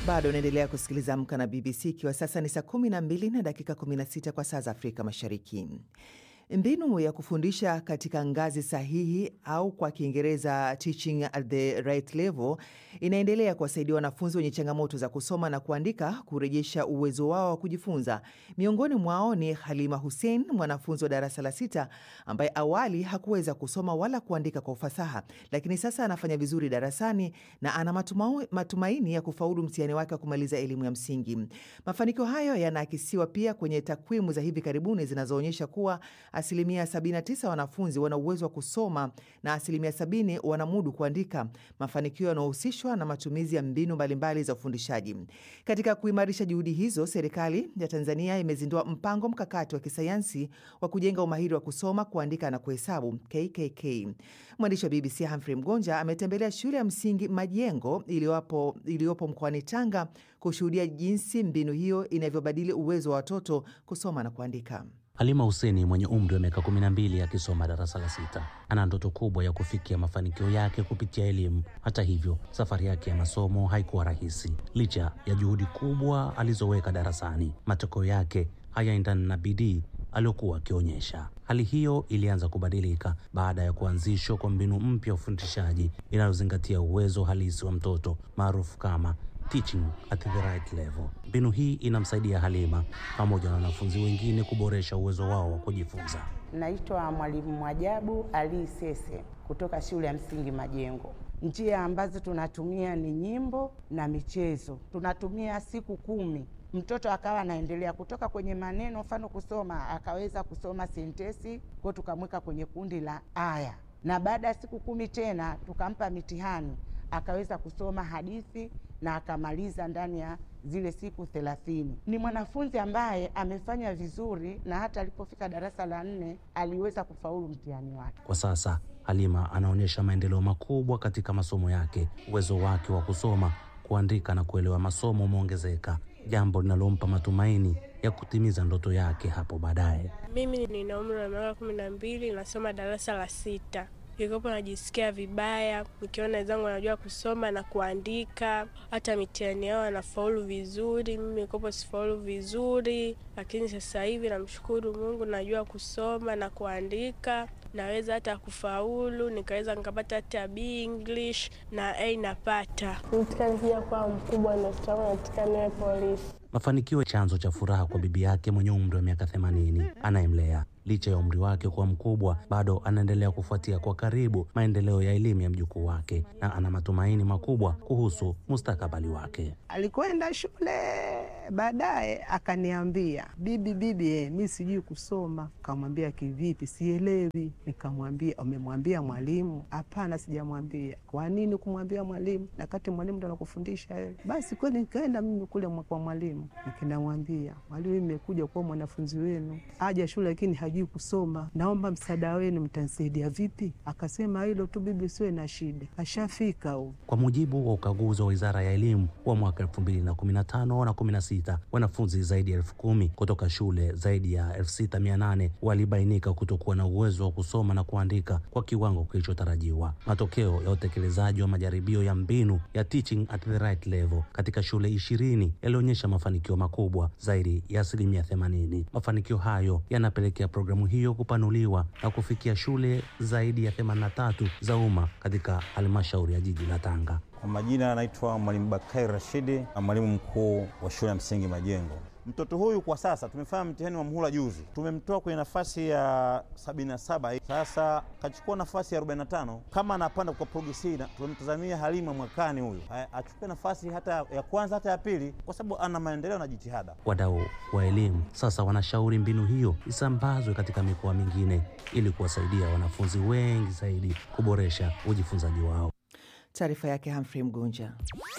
Bado unaendelea kusikiliza Amka na BBC ikiwa sasa ni saa 12 na dakika 16 kwa saa za Afrika Mashariki. Mbinu ya kufundisha katika ngazi sahihi au kwa Kiingereza teaching at the right level inaendelea kuwasaidia wanafunzi wenye changamoto za kusoma na kuandika kurejesha uwezo wao wa kujifunza. Miongoni mwao ni Halima Hussein, mwanafunzi wa darasa la sita ambaye awali hakuweza kusoma wala kuandika kwa ufasaha, lakini sasa anafanya vizuri darasani na ana matumau, matumaini ya kufaulu mtihani wake wa kumaliza elimu ya msingi. Mafanikio hayo yanaakisiwa pia kwenye takwimu za hivi karibuni zinazoonyesha kuwa asilimia 79 wanafunzi wana uwezo wa kusoma na asilimia 70 wanamudu kuandika, mafanikio yanayohusishwa na matumizi ya mbinu mbalimbali za ufundishaji. Katika kuimarisha juhudi hizo, serikali ya Tanzania imezindua mpango mkakati wa kisayansi wa kujenga umahiri wa kusoma, kuandika na kuhesabu KKK. Mwandishi wa BBC Humphrey Mgonja ametembelea shule ya msingi Majengo iliyopo iliyopo mkoani Tanga kushuhudia jinsi mbinu hiyo inavyobadili uwezo wa watoto kusoma na kuandika. Halima Huseni mwenye umri wa miaka 12 akisoma darasa la sita ana ndoto kubwa ya kufikia mafanikio yake kupitia elimu. Hata hivyo, safari yake ya masomo haikuwa rahisi. Licha ya juhudi kubwa alizoweka darasani, matokeo yake hayaendani na bidii aliyokuwa akionyesha. Hali hiyo ilianza kubadilika baada ya kuanzishwa kwa mbinu mpya ya ufundishaji inayozingatia uwezo halisi wa mtoto maarufu kama teaching at the right level. Mbinu hii inamsaidia Halima pamoja na wanafunzi wengine kuboresha uwezo wao wa kujifunza. Naitwa Mwalimu Mwajabu Ali Sese kutoka shule ya msingi Majengo. Njia ambazo tunatumia ni nyimbo na michezo. Tunatumia siku kumi, mtoto akawa anaendelea kutoka kwenye maneno, mfano kusoma, akaweza kusoma sentesi, kwa tukamweka kwenye kundi la aya, na baada ya siku kumi tena tukampa mitihani, akaweza kusoma hadithi na akamaliza ndani ya zile siku thelathini. Ni mwanafunzi ambaye amefanya vizuri na hata alipofika darasa la nne aliweza kufaulu mtihani wake. Kwa sasa Halima anaonyesha maendeleo makubwa katika masomo yake. Uwezo wake wa kusoma, kuandika na kuelewa masomo umeongezeka, jambo linalompa matumaini ya kutimiza ndoto yake hapo baadaye. Mimi nina umri wa miaka kumi na mbili, nasoma darasa la sita. Nilikopo najisikia vibaya nikiona wenzangu wanajua kusoma na kuandika, hata mitihani yao wanafaulu vizuri, mimi nilikopo sifaulu vizuri. Lakini sasa hivi namshukuru Mungu, najua kusoma na kuandika, naweza hata kufaulu, nikaweza nikapata hata B English na A napata. Nataka nikija kuwa mkubwa, ndoto yangu nataka niwe polisi. Mafanikio chanzo cha furaha kwa bibi yake mwenye umri wa miaka 80 anayemlea. Licha ya umri wake kuwa mkubwa, bado anaendelea kufuatia kwa karibu maendeleo ya elimu ya mjukuu wake na ana matumaini makubwa kuhusu mustakabali wake. Alikwenda shule, baadaye akaniambia, bibi, bibi, eh, mi sijui kusoma. Kamwambia, kivipi? Sielewi. Nikamwambia, umemwambia mwalimu? Hapana, sijamwambia. Kwa nini kumwambia mwalimu na kati mwalimu ndo anakufundisha wewe? Basi kweli nikaenda mimi kule kwa mwalimu, nikinamwambia, mwalimu, imekuja kuwa mwanafunzi wenu, aja shule lakini hajui kusoma, naomba msaada wenu, mtanisaidia vipi? Akasema hilo tu bibi, siwe na shida, ashafika huyu. Kwa mujibu wa ukaguzi wa Wizara ya Elimu wa mwaka 2015 na 16, wanafunzi zaidi ya elfu kumi kutoka shule zaidi ya 6800 walibainika kutokuwa na uwezo wa kusoma na kuandika kwa kiwango kilichotarajiwa. Matokeo ya utekelezaji wa majaribio ya mbinu ya teaching at the right level katika shule ishirini yalionyesha mafanikio makubwa zaidi ya asilimia 80. Mafanikio hayo yanapelekea programu hiyo kupanuliwa na kufikia shule zaidi ya 83 za umma katika halmashauri ya jiji la Tanga. Kwa majina anaitwa Mwalimu Bakari Rashidi, mwalimu mkuu wa shule ya msingi Majengo. Mtoto huyu kwa sasa tumefanya mtihani wa muhula juzi, tumemtoa kwenye nafasi ya 77 sasa kachukua nafasi ya 45. Kama anapanda kwa progresi, tumemtazamia Halima mwakani huyu achukue nafasi hata ya kwanza hata ya pili, kwa sababu ana maendeleo na jitihada. Wadau wa elimu sasa wanashauri mbinu hiyo isambazwe katika mikoa mingine ili kuwasaidia wanafunzi wengi zaidi kuboresha ujifunzaji wao. Taarifa yake Humphrey Mgonja.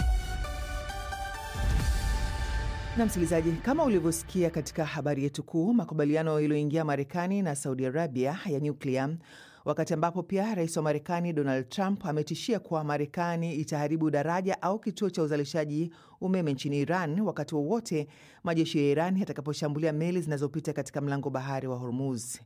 Na msikilizaji, kama ulivyosikia katika habari yetu kuu, makubaliano yaliyoingia Marekani na Saudi Arabia ya nyuklia, wakati ambapo pia rais wa Marekani Donald Trump ametishia kuwa Marekani itaharibu daraja au kituo cha uzalishaji umeme nchini Iran wakati wowote majeshi ya Iran yatakaposhambulia meli zinazopita katika mlango bahari wa Hormuz.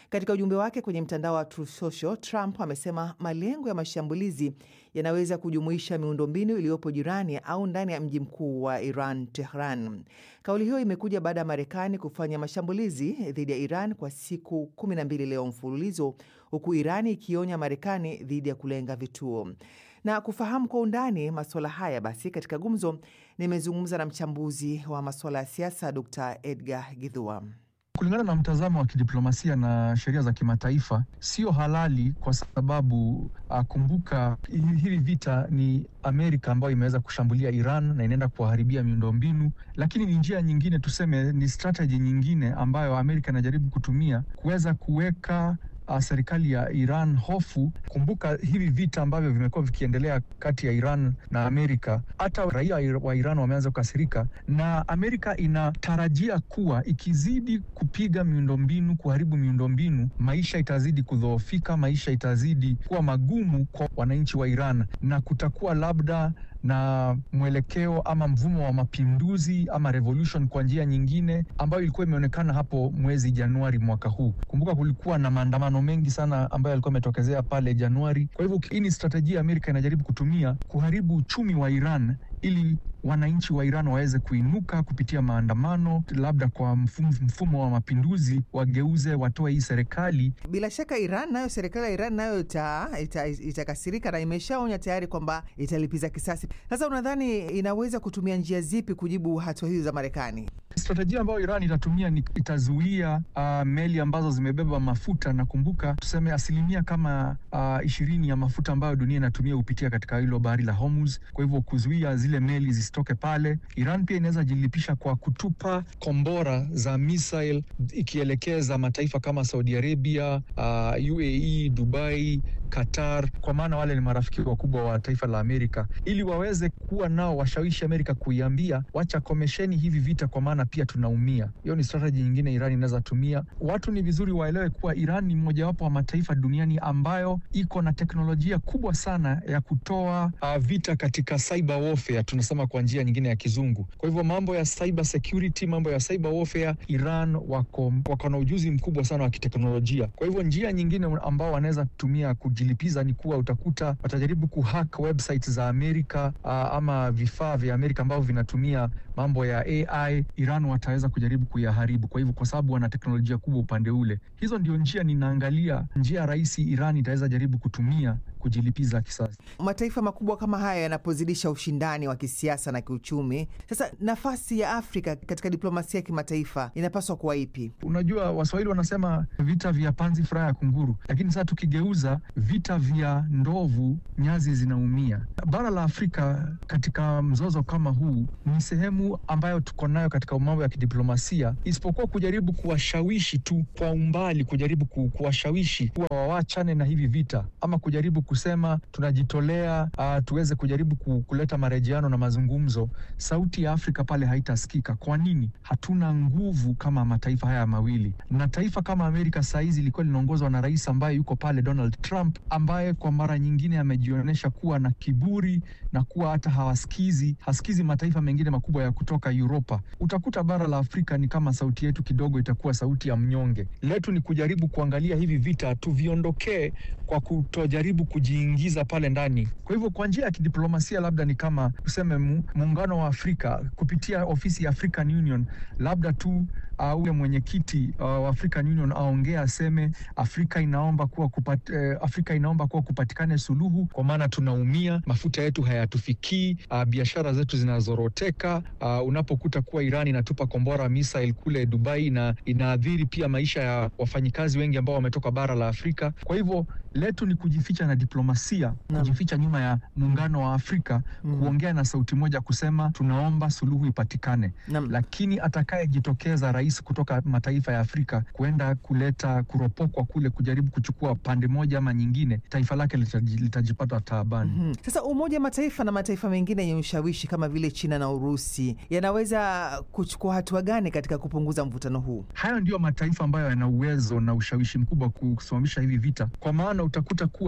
Katika ujumbe wake kwenye mtandao wa Truth Social, Trump amesema malengo ya mashambulizi yanaweza kujumuisha miundombinu iliyopo jirani au ndani ya mji mkuu wa Iran, Tehran. Kauli hiyo imekuja baada ya Marekani kufanya mashambulizi dhidi ya Iran kwa siku 12 leo mfululizo, huku Irani ikionya Marekani dhidi ya kulenga vituo. Na kufahamu kwa undani masuala haya, basi katika gumzo nimezungumza na mchambuzi wa masuala ya siasa Dr Edgar Githua. Kulingana na mtazamo wa kidiplomasia na sheria za kimataifa, sio halali kwa sababu uh, kumbuka hili vita ni Amerika ambayo imeweza kushambulia Iran na inaenda kuwaharibia miundombinu, lakini ni njia nyingine, tuseme ni strategy nyingine ambayo Amerika inajaribu kutumia kuweza kuweka Uh, serikali ya Iran hofu. Kumbuka hivi vita ambavyo vimekuwa vikiendelea kati ya Iran na Amerika, hata raia wa Iran wameanza kukasirika, na Amerika inatarajia kuwa ikizidi kupiga miundombinu, kuharibu miundombinu, maisha itazidi kudhoofika, maisha itazidi kuwa magumu kwa wananchi wa Iran na kutakuwa labda na mwelekeo ama mvumo wa mapinduzi ama revolution kwa njia nyingine ambayo ilikuwa imeonekana hapo mwezi Januari mwaka huu. Kumbuka kulikuwa na maandamano mengi sana ambayo yalikuwa yametokezea pale Januari. Kwa hivyo hii ni strategia Amerika inajaribu kutumia kuharibu uchumi wa Iran ili wananchi wa Iran waweze kuinuka kupitia maandamano, labda kwa mfumo, mfumo wa mapinduzi, wageuze, watoe hii serikali. Bila shaka Iran nayo, serikali ya Iran nayo itakasirika ita, ita na imeshaonya tayari kwamba italipiza kisasi. Sasa unadhani inaweza kutumia njia zipi kujibu hatua hizo za Marekani? Strategia ambayo Iran itatumia ni itazuia uh, meli ambazo zimebeba mafuta, na kumbuka tuseme asilimia kama ishirini uh, ya mafuta ambayo dunia inatumia hupitia katika hilo bahari la Hormuz. Kwa hivyo kuzuia zile meli zisitoke pale. Iran pia inaweza jilipisha kwa kutupa kombora za missile ikielekeza mataifa kama Saudi Arabia, uh, UAE, Dubai, Qatar, kwa maana wale ni marafiki wakubwa wa taifa la Amerika, ili waweze kuwa nao washawishi Amerika kuiambia wacha komesheni hivi vita, kwa maana pia tunaumia. Hiyo ni strategy nyingine Iran inaweza tumia. Watu ni vizuri waelewe kuwa Iran ni mojawapo wa mataifa duniani ambayo iko na teknolojia kubwa sana ya kutoa uh, vita katika cyber warfare, tunasema kwa njia nyingine ya kizungu. Kwa hivyo mambo ya cyber security, mambo ya cyber warfare, Iran wako, wako na ujuzi mkubwa sana wa kiteknolojia. Kwa hivyo njia nyingine ambao wanaweza tumia kujilipiza ni kuwa utakuta watajaribu kuhack website za Amerika uh, ama vifaa vya Amerika ambavyo vinatumia mambo ya AI. Iran wataweza kujaribu kuyaharibu. Kwa hivyo, kwa sababu wana teknolojia kubwa upande ule, hizo ndio njia ninaangalia, njia rahisi Iran itaweza jaribu kutumia kujilipiza kisasi. Mataifa makubwa kama haya yanapozidisha ushindani wa kisiasa na kiuchumi, sasa nafasi ya Afrika katika diplomasia ya kimataifa inapaswa kuwa ipi? Unajua, Waswahili wanasema vita vya panzi furaha ya kunguru, lakini sasa tukigeuza, vita vya ndovu nyazi zinaumia. Bara la Afrika katika mzozo kama huu ni sehemu ambayo tuko nayo katika mambo ya kidiplomasia, isipokuwa kujaribu kuwashawishi tu kwa umbali, kujaribu kuwashawishi kuwa wawachane na hivi vita ama kujaribu kusema tunajitolea, uh, tuweze kujaribu kuleta marejeano na mazungumzo. Sauti ya Afrika pale haitasikika. Kwa nini? Hatuna nguvu kama mataifa haya mawili, na taifa kama Amerika sahizi ilikuwa linaongozwa na rais ambaye yuko pale, Donald Trump, ambaye kwa mara nyingine amejionyesha kuwa na kiburi na kuwa hata hawasikizi hasikizi mataifa mengine makubwa ya kutoka Uropa. Utakuta bara la Afrika ni kama sauti yetu kidogo itakuwa sauti ya mnyonge. Letu ni kujaribu kuangalia hivi vita tuviondokee kwa kutojaribu kujiingiza pale ndani. Kwa hivyo kwa njia ya kidiplomasia, labda ni kama tuseme muungano wa Afrika kupitia ofisi ya African Union, labda tu uh, ule mwenyekiti uh, wa African Union aongea aseme Afrika inaomba kuwa kupat, uh, Afrika inaomba kuwa kupatikane suluhu, kwa maana tunaumia, mafuta yetu hayatufikii, uh, biashara zetu zinazoroteka. Uh, unapokuta kuwa Iran inatupa kombora missile kule Dubai na inaadhiri pia maisha ya wafanyikazi wengi ambao wametoka bara la Afrika. Kwa hivyo letu ni kujificha na diplomasia Naam. kujificha nyuma ya muungano wa Afrika Mm. kuongea na sauti moja kusema tunaomba suluhu ipatikane, Naam. lakini atakayejitokeza rais kutoka mataifa ya Afrika kuenda kuleta kuropokwa kule kujaribu kuchukua pande moja ama nyingine, taifa lake litaji- litajipata taabani. Mhm. Sasa Umoja wa Mataifa na mataifa mengine yenye ushawishi kama vile China na Urusi yanaweza kuchukua hatua gani katika kupunguza mvutano huu? Hayo ndiyo mataifa ambayo yana uwezo na ushawishi mkubwa kusimamisha hivi vita, kwa maana utakuta kuwa pia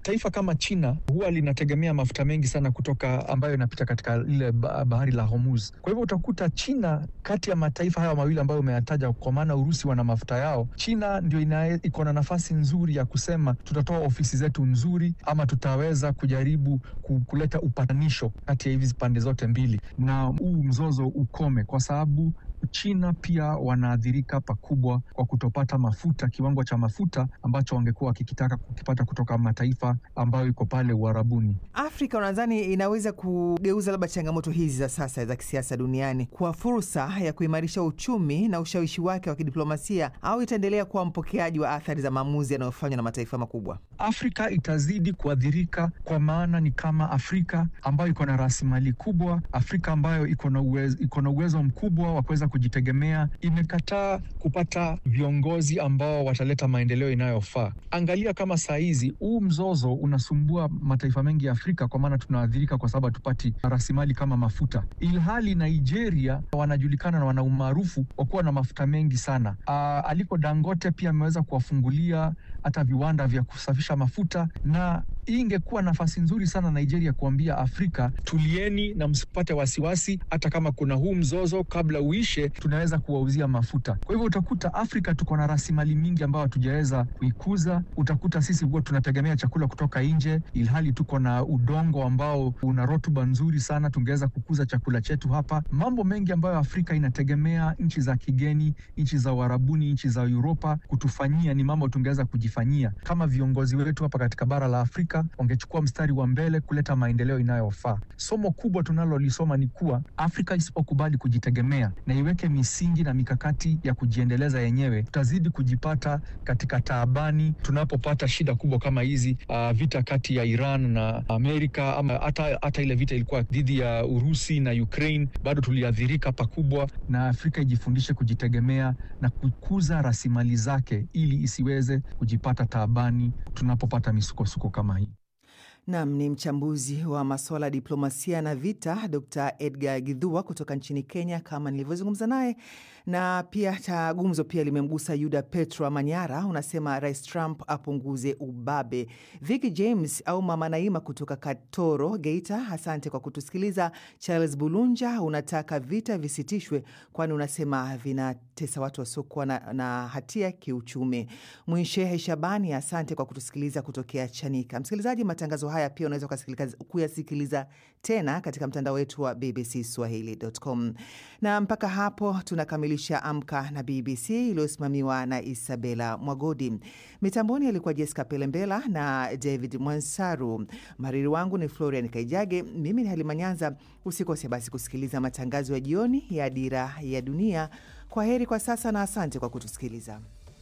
taifa kama China huwa linategemea mafuta mengi sana kutoka ambayo inapita katika lile bahari la Hormuz. Kwa hivyo utakuta China kati ya mataifa haya mawili ambayo umeyataja, kwa maana Urusi wana mafuta yao, China ndio iko na nafasi nzuri ya kusema tutatoa ofisi zetu nzuri, ama tutaweza kujaribu kuleta upatanisho kati ya hizi pande zote mbili, na huu mzozo ukome, kwa sababu China pia wanaathirika pakubwa kwa kutopata mafuta, kiwango cha mafuta ambacho wangekuwa wakikitaka kukipata kutoka mataifa ambayo iko pale Uarabuni. Afrika unadhani inaweza kugeuza labda changamoto hizi za sasa za kisiasa duniani kwa fursa ya kuimarisha uchumi na ushawishi wake wa kidiplomasia, au itaendelea kuwa mpokeaji wa athari za maamuzi yanayofanywa na mataifa makubwa? Afrika itazidi kuathirika, kwa maana ni kama Afrika ambayo iko na rasilimali kubwa, Afrika ambayo iko na uwezo, iko na uwezo mkubwa wa kuweza kujitegemea imekataa kupata viongozi ambao wataleta maendeleo inayofaa. Angalia kama saa hizi huu mzozo unasumbua mataifa mengi ya Afrika, kwa maana tunaathirika kwa sababu hatupati rasilimali kama mafuta, ilhali Nigeria wanajulikana na wana umaarufu wa kuwa na mafuta mengi sana. Aa, aliko Dangote pia ameweza kuwafungulia hata viwanda vya kusafisha mafuta, na hii ingekuwa nafasi nzuri sana Nigeria kuambia Afrika, tulieni na msipate wasiwasi, hata kama kuna huu mzozo, kabla uishe, tunaweza kuwauzia mafuta. Kwa hivyo utakuta Afrika tuko na rasilimali mingi ambayo hatujaweza kuikuza. Utakuta sisi huwa tunategemea chakula kutoka nje, ilhali tuko na udongo ambao una rutuba nzuri sana, tungeweza kukuza chakula chetu hapa. Mambo mengi ambayo Afrika inategemea nchi za kigeni, nchi za Uarabuni, nchi za Uropa kutufanyia, ni mambo tungeweza kujifanyia kama viongozi wetu hapa katika bara la Afrika wangechukua mstari wa mbele kuleta maendeleo inayofaa. Somo kubwa tunalolisoma ni kuwa Afrika isipokubali kujitegemea na iweke misingi na mikakati ya kujiendeleza yenyewe, tutazidi kujipata katika taabani tunapopata shida kubwa kama hizi, uh, vita kati ya Iran na Amerika, ama hata hata ile vita ilikuwa dhidi ya Urusi na Ukraine, bado tuliathirika pakubwa. Na Afrika ijifundishe kujitegemea na kukuza rasilimali zake ili isiweze kujipata taabani tunapopata misukosuko kama hii. Nam ni mchambuzi wa masuala ya diplomasia na vita, Dr Edgar Githua kutoka nchini Kenya, kama nilivyozungumza naye. Na pia gumzo pia limemgusa Yuda Petro Manyara, unasema Rais Trump apunguze ubabe. Vicky James au Mama Naima kutoka Katoro, Geita, asante kwa kutusikiliza. Charles Bulunja unataka vita visitishwe, kwani unasema vinatesa watu wasiokuwa na, na hatia kiuchumi. Mwinshehe Shabani, asante kwa kutusikiliza kutokea Chanika. Msikilizaji, matangazo haya pia unaweza kuyasikiliza tena katika mtandao wetu wa BBC Swahili.com. Na mpaka hapo tunakamilisha Amka na BBC iliyosimamiwa na Isabela Mwagodi. Mitamboni alikuwa Jessica Pelembela na David Mwansaru. Mhariri wangu ni Florian Kaijage. Mimi ni Halima Nyanza. Usikose basi kusikiliza matangazo ya jioni ya Dira ya Dunia. Kwa heri kwa sasa na asante kwa kutusikiliza.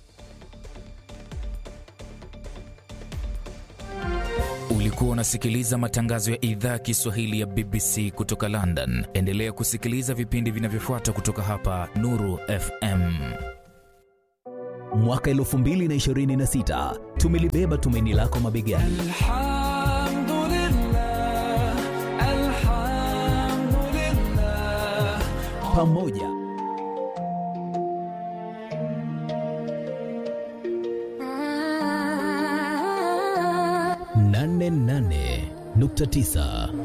Ulikuwa unasikiliza matangazo ya idhaa ya Kiswahili ya BBC kutoka London. Endelea kusikiliza vipindi vinavyofuata kutoka hapa Nuru FM. Mwaka 2026 tumelibeba tumaini lako mabegani. Alhamdulillah, alhamdulillah. Pamoja nane nane nukta tisa